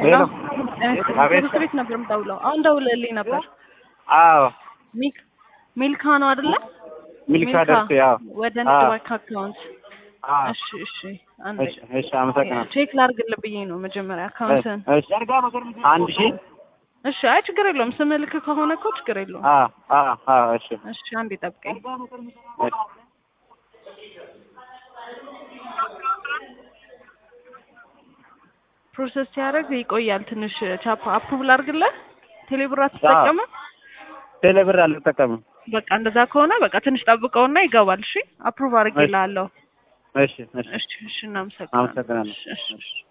ሄሎ ሄሎ ቤት ነበር የምደውለው። አሁን ደውለልኝ ነበር። አዎ ሚክ ሚልካ ነው አይደለ? ሚልካ ደርሴ ያው ወደ አዎ። ንግድ ባንክ አካውንት። አዎ እሺ እሺ። አንዴ እሺ እሺ አመሰግናለሁ ቼክ ላድርግልህ ብዬ ነው መጀመሪያ አካውንትን። እሺ አንድ ሺህ እሺ አይ ችግር የለውም። ስምህ ልክ ከሆነ እኮ ችግር የለውም። አዎ አዎ አዎ እሺ እሺ አንዴ ጠብቀኝ። እሺ ፕሮሰስ ሲያደርግ ይቆያል ትንሽ። ቻፓ አፕሩቭ ላድርግልህ። ቴሌብር አትጠቀምም? ቴሌብር አልጠቀምም በቃ እንደዛ ከሆነ በቃ ትንሽ ጠብቀውና ይገባል። እሺ አፕሩቭ አድርጌልሃለሁ። እሺ እሺ እሺ እሺ እናመሰግናለን። አመሰግናለሁ እሺ እሺ እሺ